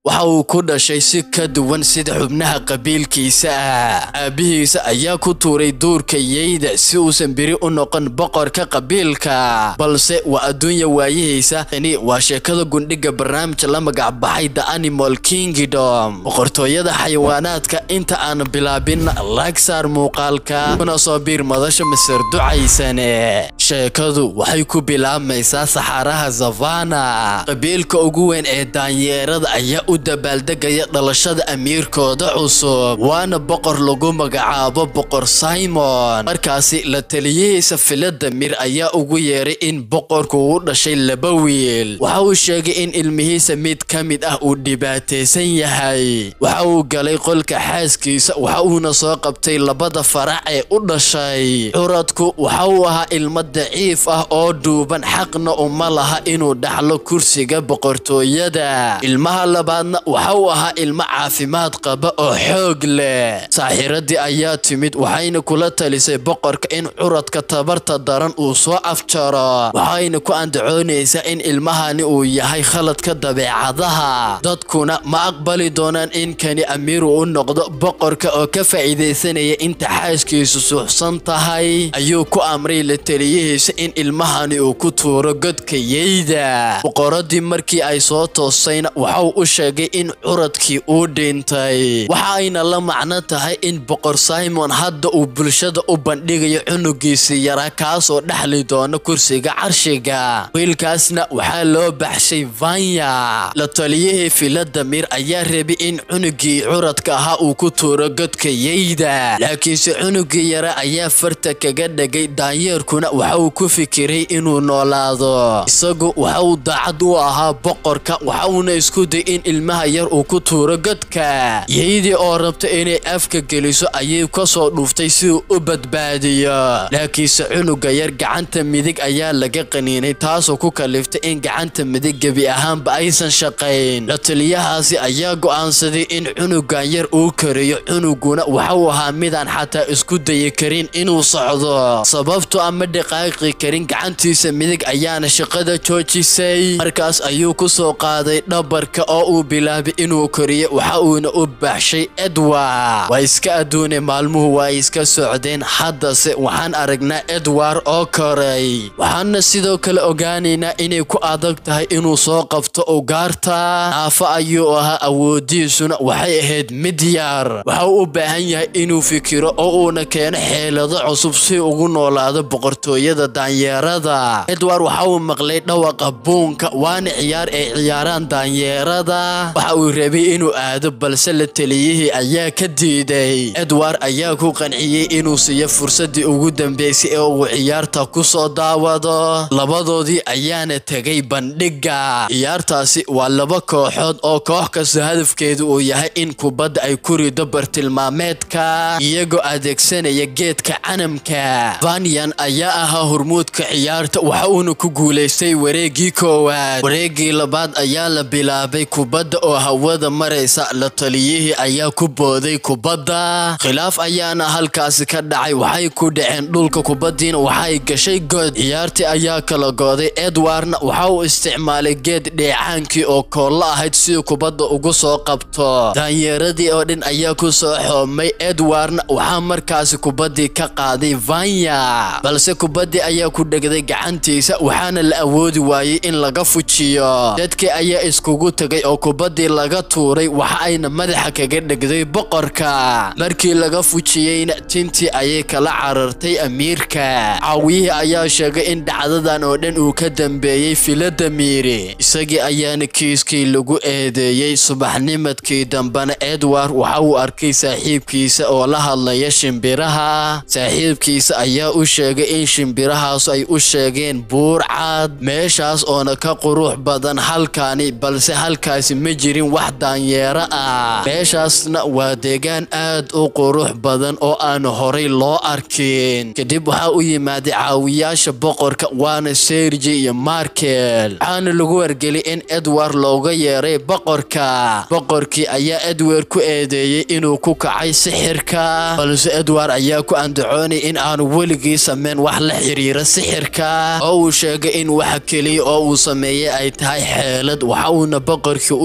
waxa uu ku dhashay si ka duwan sida xubnaha qabiilkiisa ah aabbihiisa ayaa ku tuuray duurka yeyda si uusan beri u noqon boqorka qabiilka balse waa adduunya waayihiisa tani waa sheekada gundhiga barnaamij la magac baxay the animal kingdom boqortooyada xayawaanaadka inta aan bilaabin laagsaar muuqaalka kuna soo biir madasha masar ducaysane sheekadu waxay ku bilaabmaysaa saxaaraha savana qabiilka ugu weyn ee daanyeerada ayaa u dabaaldegaya dhalashada amiirkooda cusub waana boqor lagu magacaabo boqor simon markaasi la taliyihiisa filadamir ayaa ugu yeeray in boqorku uu dhashay laba wiil waxa uu sheegay in ilmihiisa mid ka mid ah uu dhibaataysan yahay waxa uu galay qolka xaaskiisa waxa uuna soo qabtay labada farac ee u dhashay curadku waxa uu ahaa ilmo daciif ah oo dhuuban xaqna uma laha inuu dhaxlo kursiga boqortooyada ilmaha labaadna waxa uu ahaa ilmo caafimaad qaba oo xoog leh saaxiradii ayaa timid waxayna kula talisay boqorka in curadka tabarta daran uu soo afjaro waxayna ku andacoonaysaa in ilmahani uu yahay khaladka dabeecadaha dadkuna ma aqbali doonaan in kani amiiru u noqdo boqorka oo ka faa'iidaysanaya inta xaaskiisu suuxsan tahay ayuu ku amray la taliyihiisa in ilmahani uu ku tuuro godka yeyda boqoradii markii ay soo toostayna waxauu u sheegay in curadkii uu dhintay waxa ayna la macno tahay in boqor simon hadda uu bulshada u bandhigayo cunugiisii yaraa kaasoo dhexli doona kursiga carshiga wiilkaasna waxaa loo baxshay vanya la taliyihii filadamir ayaa rabay in cunugii curadka ahaa uu ku tuuro godka yeyda laakiinse cunugii yara ayaa farta kaga dhagay daanyeerkuna waxa uu ku fikiray inuu noolaado isagu waxa uu daacad u ahaa boqorka waxa uuna isku day in ilmaha yar uu ku tuuro godka yeydii oo rabta inay afka geliso ayay kasoo dhuuftay si uu u badbaadiyo laakiinse cunuga yar gacanta midig ayaa laga qaniinay taasoo ku kaliftay in gacanta midig gebi ahaanba aysan shaqayn la taliyahaasi ayaa go'aansaday in cunugan yar uu kariyo cunuguna waxauu ahaa midaan xataa isku dayi karin inuu socdo sababto ama dhaqaaqi karin gacantiisa midig ayaana shaqada joojisay markaas ayuu ku soo qaaday dhabarka oo uu bilaabay inuu koriyo waxa uuna u baaxshay edward waa iska adduune maalmuhu waa iska socdeen haddase waxaan aragnaa edward oo koray waxaana sidoo kale ogaanaynaa inay ku adag tahay inuu soo qabto ugaarta naafo ayuu ahaa awoodiisuna waxay ahayd mid yar waxa uu u baahan yahay inuu fikiro oo uuna keeno xeelado cusub si ugu noolaado boqortooyada daanyeerada edward waxa uu maqlay dhawaqa buunka waana ciyaar ay ciyaaraan daanyeerada waxa uu rabay inuu aado balse la taliyihii ayaa ka diiday edward ayaa ku qanciyey inuu siiyo fursadii ugu dambeysay ee uu ciyaarta ku soo daawado labadoodii ayaana tegay bandhiga ciyaartaasi waa laba kooxood oo koox kasta hadafkeedu uu yahay in kubadda ay ku rido bartilmaameedka iyagoo adeegsanaya geedka canamka vanyan ayaa ahaa hormuudka ciyaarta waxa uuna ku guulaystay wareegii koowaad wareegii labaad ayaa la bilaabay kubadda oo hawada maraysa la taliyihii ayaa ku booday kubadda khilaaf ayaana halkaasi ka dhacay waxay ku dhaceen dhulka kubaddiina waxay gashay god ciyaartii ayaa kala gooday edwardna waxa uu isticmaalay geed dheecaankii oo koollo ahayd siduu kubadda ugu soo qabto daanyeeradii oo dhan ayaa ku soo xoomay edwardna waxaa markaasi kubaddii ka qaaday vanya balse kubaddii ayaa ku dhegday gacantiisa waxaana la awoodi waayey in laga fujiyo dadkii ayaa iskugu tegay oo kubaddii laga tuuray waxa ayna madaxa kaga dhegday boqorka markii laga fujiyeyna tintii ayay kala carartay amiirka caawiyihii ayaa sheegay in dhacdadan oo dhan uu ka dambeeyey filadamiiri isagii ayaana kiiskii lagu eedeeyey subaxnimadkii dambena edward waxa uu arkay saaxiibkiisa oo la hadlaya shimbiraha saaxiibkiisa ayaa u sheegay in shimbirahaasu ay u sheegeen buur cad meeshaas oona ka qurux badan halkaani balse halkaasi ma jirin wax daanyeero ah meeshaasna waa deegaan aad u qurux badan oo aan horay loo arkin kadib waxaa u yimaaday caawiyaasha boqorka waana sergi iyo markel waxaana lagu wargeliyay in edward looga yeeray boqorka boqorkii ayaa edward ku eedeeyey inuu ku kacay sixirka balse edward ayaa ku andacoonay in aanu weligii sameyn wax la xiriira sixirka oo uu sheegay in waxa keliya oo uu sameeyey ay tahay xeelad waxa uuna boqorkii u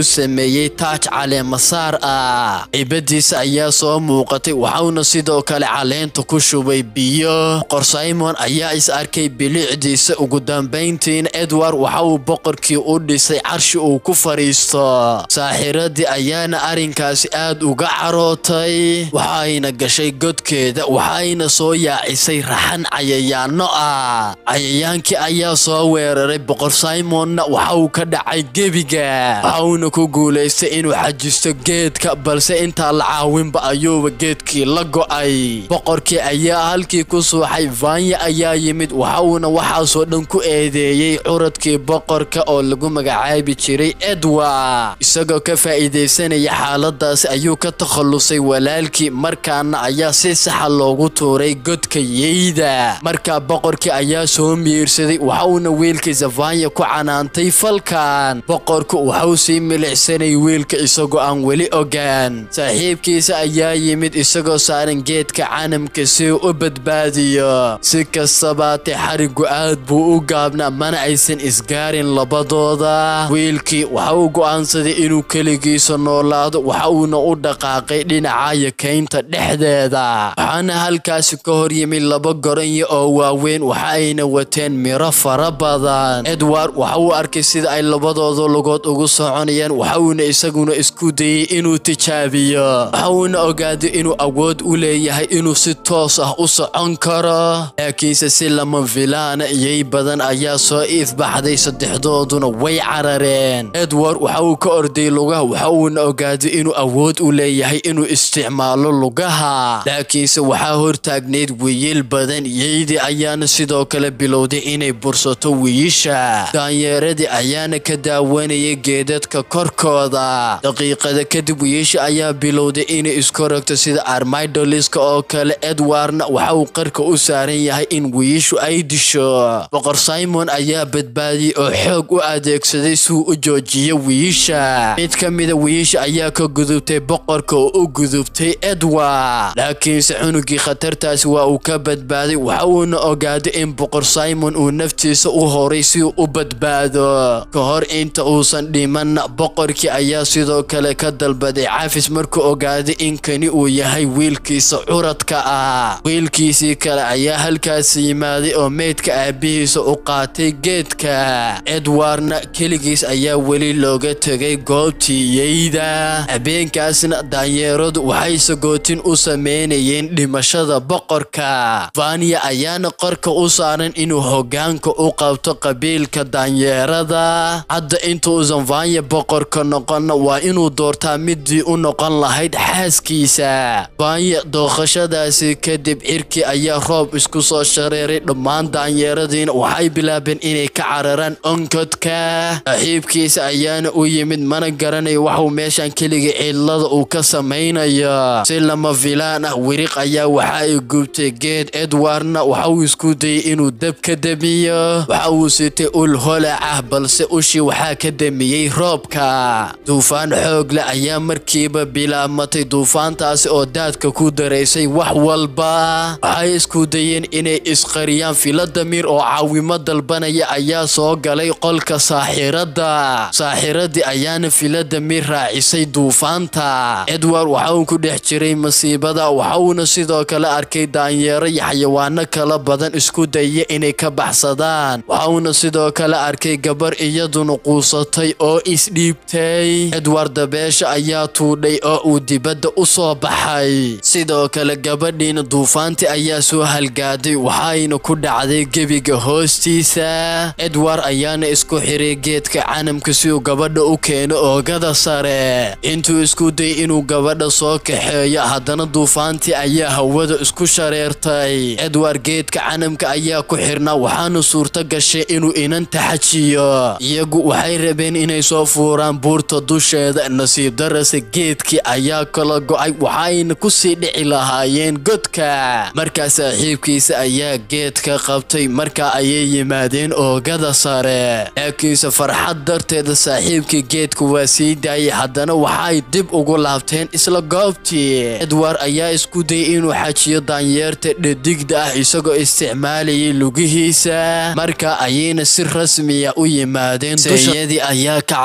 u sameeyey taaj caleemasaar ah cibadiisa ayaa soo muuqatay waxauna sidoo kale caleenta ku shubay biyo boqor simon ayaa is arkay bilicdiisa ugu dambayntiina edward waxa uu boqorkii u dhisay carshi uu ku fadhiisto saaxiradii ayaana arrinkaasi aad uga carootay waxayna gashay godkeeda waxayna soo yaacisay raxan cayayaano ah cayayaankii ayaa soo weeraray boqor simonna waxa uu ka dhacay gebiga waxauna ku guulaystay inuu xajisto geedka balse intaa la caawinba ayuuba geedkii la go'ay boqorkii ayaa halkii ku suuxay vanya ayaa yimid waxauna waxaasoo dhan ku eedeeyey curadkii boqorka oo lagu magacaabi jiray edward isagoo ka faa'iidaysanaya xaaladaasi ayuu ka takhallusay walaalkii markaana ayaa si saxa loogu tuuray godka yeyda markaa boqorkii ayaa soo miirsaday waxauna wiilkiisa vanya ku canaantay falkan boqorku waxau sii milicsanay wiilka isagoo aan weli ogaan saaxiibkiisa ayaa yimid isagoo saaran geedka canamka si uu u badbaadiyo si kastabaatee xarigu aad buu u gaabnaa mana aysan isgaarin labadooda wiilkii waxa uu go'aansaday inuu keligiisa noolaado waxa uuna u dhaqaaqay dhinaca yakaynta dhexdeeda waxaana halkaasi ka hor yimid laba goranyo oo waaweyn waxa ayna wateen miro fara badan edward waxa uu arkay sida ay labadooda lugood ugu soconayaan waxa uuna isaguna isku dayey inuu tijaabiyo waxa uuna ogaaday inuu awood u leeyahay inuu si toos ah u socon karo laakiinse si lama filaana iyay badan ayaa soo iifbaxday saddexdooduna way carareen edward waxa uu ka orday lugaha waxa uuna ogaaday inuu awood u leeyahay inuu isticmaalo lugaha laakiinse waxaa hortaagnayd wiyiil badan yeydii ayaana sidoo kale bilowday inay bursato wiyisha daanyeeradii ayaana ka daawanayay geedadka korkooda daqiiqada kadib wiyisha ayaa bilowday inay iskorogto sida armidoliska oo kale edwardna waxa uu qarka u saaran yahay in wiyishu ay disho boqor simon ayaa badbaadiyey oo xoog u adeegsaday si uu u joojiyo wiyisha mid ka mida wiyisha ayaa ka gudubtay boqorka oo u gudubtay edward laakiinse cunugii khatartaasi waa uu ka badbaaday waxa uuna ogaaday in boqor simon uu naftiisa u horay si uu u badbaado ka hor inta uusan dhimanna boqorkii ayaa sidoo kale ka dalbaday cafis markuu ogaaday in kani uu yahay wiilkiisa curadka ah wiilkiisii kale ayaa halkaas yimaaday oo meydka aabihiisa u qaatay geedka edwardna keligiis ayaa weli looga tegay goobtii yeyda habeenkaasna daanyeeradu waxay sagootin u sameynayeen dhimashada boqorka vanya ayaana qorka u saaran inuu hogaanka u qabto qabiilka daanyeerada hadda intuusan vanya boqorka noqonna waa inuu doortaa midii u noqon lahayd xaaskiisa vanya dooqashadaasi kadib cirkii ayaa roob isku soo shareeray dhammaan daanyeeradiina waxay bilaabeen inay ka cararaan onkodka saaxiibkiisa ayaana u yimid mana garanayo waxuu meeshan keligii cidlada uu ka samaynayo si lama filaan ah wiriq ayaa waxa ay gubtay geed edwardna waxa uu isku dayey inuu dab ka damiyo waxa uu sitay ul holac ah balse ushii waxaa ka damiyey roobka duufaan xoog leh ayaa markiiba bilaabmatay duufaantaasi oo daadka ku daraysay wax walba waxay isku dayeen inay isqariyaan filadamir oo caawimo dalbanaya ayaa soo galay qolka saaxiradda saaxiradii ayaana filadamir raacisay duufaanta edward waxa uu ku dhex jiray masiibada waxa uuna sidoo kale arkay daanyeero iyo xayawaano kala badan isku daya inay ka baxsadaan waxa uuna sidoo kale arkay gabar iyaduna quusatay oo isdhiibtay edward dabeesha ayaa tuudhay oo uu dibadda u soo baxay sidoo kale gabadhiina duufaantii ayaa soo halgaaday waxayna ku dhacday gebiga hoostiisa edward ayaana isku xiray geedka canamka si uu gabadha u keeno oogada sare intuu isku day inuu gabadha soo kaxeeyo haddana duufaantii ayaa hawada isku shareertay edward geedka canamka ayaa ku xirnaa waxaana suurto gashay inuu inanta xajiyo iyagu waxay rabeen inay soo fuuraan buurta dusheeda nasiib darase geedkii ayaa kala go'ay waxayna kusii dhici lahaayeen godka markaa saaxiibkiisa ayaa geedka qabtay markaa ayay yimaadeen oogada sare laakiinse farxad darteeda saaxiibkii geedka waa sii daayay haddana waxay dib ugu laabteen isla goobtii edward ayaa isku dayay inuu xajiyo daanyeerta dhadigda ah isagoo isticmaalayay lugihiisa marka ayayna si rasmiya u yimaadeen seeyadii ayaa kacday waxay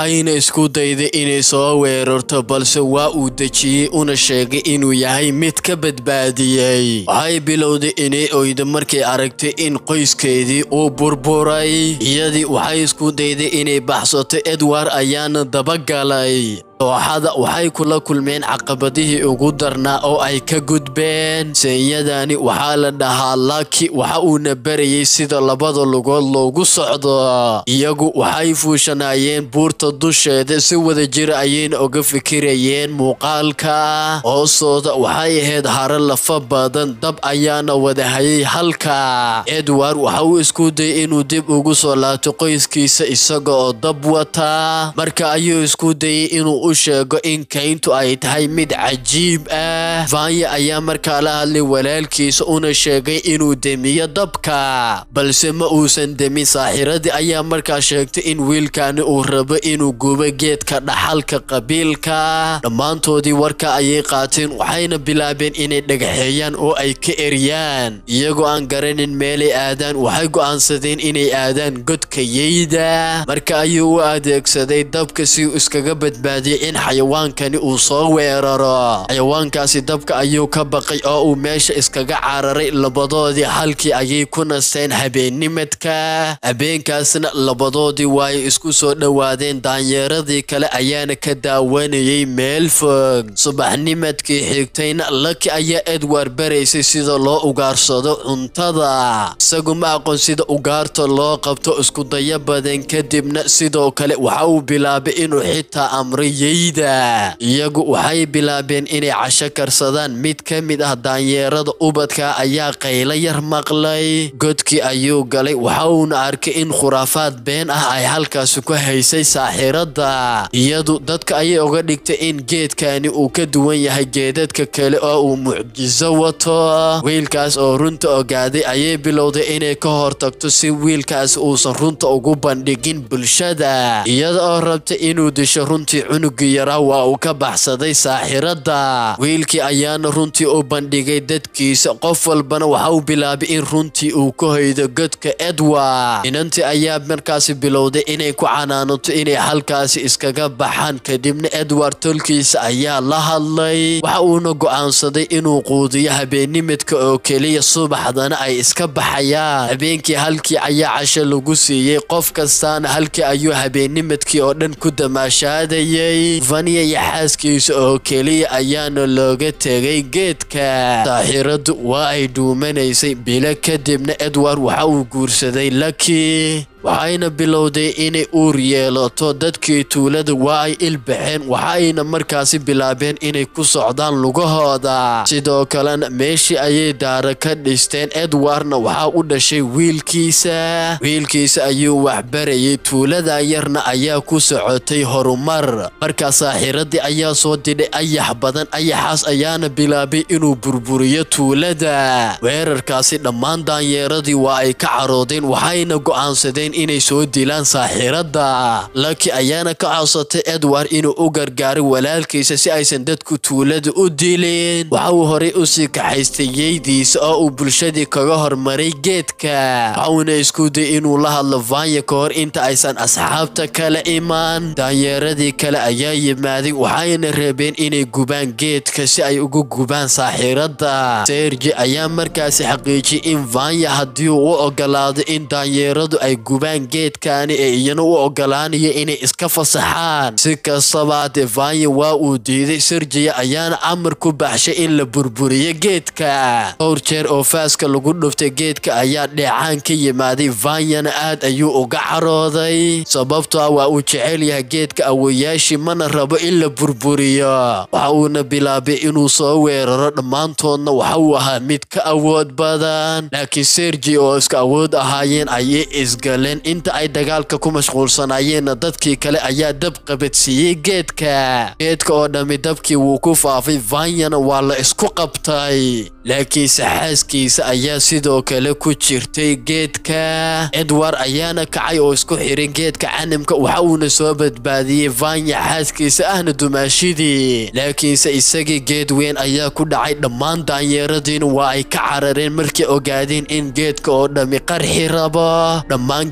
waxayna isku dayday inay soo weerarto balse waa uu dejiyey una sheegay inuu yahay mid ka badbaadiyey waxay bilowday inay oydo markay aragtay in qoyskeedii uu burburay iyadii waxay isku dayday inay baxsato edward ayaana dabagalay dooxada waxay kula kulmeen caqabadihii ugu darnaa oo ay ka gudbeen seeyadani waxaa la dhahaa laki waxa uuna barayay sida labada lugood loogu socdo iyagu waxay fuushanaayeen buurta dusheeda si wada jir ayayna uga fikirayeen muuqaalka hoostooda waxay ahayd haro lafa badan dab ayaana wada hayay halka edward waxa uu isku dayay inuu dib ugu soo laabto qoyskiisa isaga oo dab wata marka ayuu isku dayay inuu u sheego in kayntu ay tahay mid cajiib ah vanya ayaa markaa la hadlay walaalkiisa una sheegay inuu demiyo dabka balse ma uusan demin saaxiradii ayaa markaa sheegtay in wiilkani uu rabo inuu gubo geedka dhaxalka qabiilka dhammaantoodii warka ayay qaateen waxayna bilaabeen inay dhagaxeeyaan oo ay ka eryaan iyagoo aan garanin meelay aadaan waxay go'aansadeen inay aadaan godka yeyda marka ayuu u adeegsaday dabka si uu iskaga badbaadiyay in xayawaankani uu soo weeraro xayawaankaasi dabka ayuu ka baqay oo uu meesha iskaga cararay labadoodii halkii ayay ku nasteen habeennimadka habeenkaasna labadoodii waay isku soo dhowaadeen daanyeeradii kale ayaana ka daawanayay meel fog subaxnimadkii xigtayna laki ayaa edward baraysay sida loo ugaarsado cuntada isagu ma aqoon sida ugaarta loo qabto iskudayo badan kadibna sidoo kale waxa uu bilaabay inuu xitaa amray yeyda iyagu waxay bilaabeen inay casho karsadaan mid ka mid ah daanyeerada ubadka ayaa qaylo yar maqlay godkii ayuu galay waxa uuna arkay in khuraafaad been ah ay halkaasi ku haysay saaxiradda iyadu dadka ayay uga dhigtay in geedkani uu ka duwan yahay geedadka kale oo uu mucjiso wato wiilkaas oo runta ogaaday ayay bilowday inay ka hortagto si wiilkaas uusan runta ugu bandhigin bulshada iyada oo rabta inuu disho runtii cunugii yaraa waa uu ka baxsaday saaxiradda wiilkii ayaana runtii u bandhigay dadkiisa qof walbana waxa uu bilaabay in runtii uu ka hoydo godka edward inantii ayaa markaasi bilowday inay ku canaanato inay halkaasi iskaga baxaan kadibna edward tolkiisa ayaa la hadlay waxa uuna go'aansaday inuu quudiyo habeenimidka oo keliya subaxdana ay iska baxayaan habeenkii halkii ayaa casho lagu siiyey qof kastaana halkii ayuu habeenimidkii oo dhan ku damaashaadayay vanya iyo xaaskiisa oo keliya ayaana looga tegay geedka saaxiraddu waa ay dhuumanaysay bilo kadibna edward waxa uu guursaday laki waxayna bilowday inay uur yeelato dadkii tuulada waa ay ilbaxeen waxayna markaasi bilaabeen inay ku socdaan lugahooda sidoo kalena meeshii ayay daara ka dhisteen edwardna waxaa u dhashay wiilkiisa wiilkiisa ayuu waxbarayay tuulada yarna ayaa ku socotay horumar markaa saaxiradii ayaa soo didhay ayax badan ayaxaas ayaana bilaabay inuu burburiyo tuulada weerarkaasi dhammaan daanyeeradii waa ay ka caroodeen waxayna go'aansadeen inay soo dilaan saaxiradda laki ayaana ka codsatay edward inuu u gargaaray walaalkiisa si aysan dadku tuulada u dilin waxa uu horay usii kaxaystay yeydiisa oo uu bulshadii kaga hormaray geedka waxauna isku day inuu la hadlo vanya ka hor inta aysan asxaabta kale imaan daanyeeradii kale ayaa yimaaday waxayna reebeen inay gubaan geedka si ay ugu gubaan saaxiradda sergi ayaa markaasi xaqiijiyay in vanya haddii uu u ogolaado in daanyeeradu ay gubaan geedkani ee iyana u ogolaanaya inay iska fasaxaan si kastaba devanya waa uu diiday serjiya ayaana amar ku baxshay in la burburiyo geedka dhowr jeer oo faaska lagu dhuftay geedka ayaa dheecaan ka yimaaday vanyana aad ayuu uga carooday sababtoo ah waa uu jecel yahay geedka awoyaashii mana rabo in la burburiyo waxa uuna bilaabay inuu soo weeraro dhammaantoodna waxa uu ahaa mid ka awood badan laakiin serji oo iska awood ahaayeen ayay isgaleen inta ay dagaalka ku mashquulsanayeenna dadkii kale ayaa dab qabadsiiyey geedka geedka oo dhammi dabkii wuu ku faafay vanyana waa la isku qabtay laakiinse xaaskiisa ayaa sidoo kale ku jirtay geedka edward ayaana kacay oo isku xiray geedka canamka waxa uuna soo badbaadiyey vanya xaaskiisa ahna dumaashidii laakiinse isagii geed weyn ayaa ku dhacay dhammaan daanyeeradiina waa ay ka carareen markay ogaadeen in geedka oo dhammi qarxi rabo dhammaan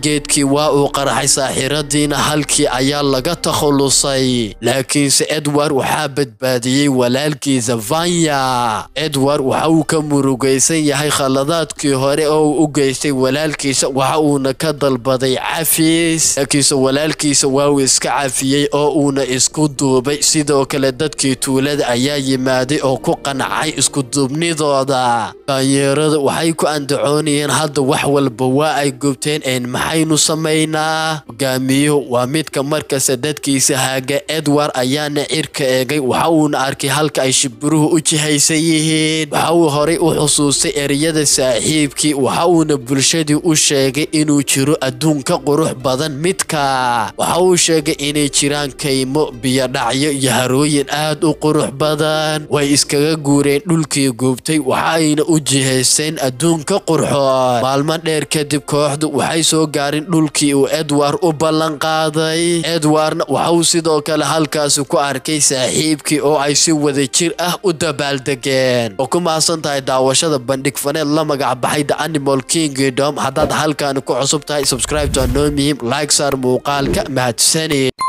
geedkii waa uu qaraxay saaxiradiina halkii ayaa laga takhallusay laakiinse edward waxaa badbaadiyey walaalkiisa vanya edward waxa uu ka murugaysan yahay khaladaadkii hore oo uu u geystay walaalkiisa waxa uuna ka dalbaday cafis laakiinse walaalkiisa waa uu iska cafiyey oo uuna isku duubay sidoo kale dadkii tuulada ayaa yimaaday oo ku qancay iskuduubnidooda daanyeerada waxay ku andacoonayeen hadda wax walba waa ay gubteen een maxaynu samaynaa hogaamiyuhu waa midka markasta dadkiisa haaga edward ayaana cirka eegay waxa uuna arkay halka ay shibiruhu u jihaysan yihiin waxa uu horay u xusuustay ereyada saaxiibkii waxa uuna bulshadii u sheegay inuu jiro adduun ka qurux badan midka waxa uu sheegay inay jiraan kaymo biyodhacyo iyo harooyin aad u qurux badan way iskaga guureen dhulkii gubtay waxa ayna u jihaysteen adduunka qurxoon maalmo dheer kadib kooxdu waxay soo gaarin dhulkii uu edward u ballan qaaday edwardna waxa uu sidoo kale halkaasi ku arkay saaxiibkii oo ay si wada jir ah u dabaaldegeen oo ku mahadsan tahay daawashada bandhig faneed la magac baxay the animal kingdom haddaad halkaani ku cusub tahay subscribe to noo muhiim like saar muuqaalka mahadsanid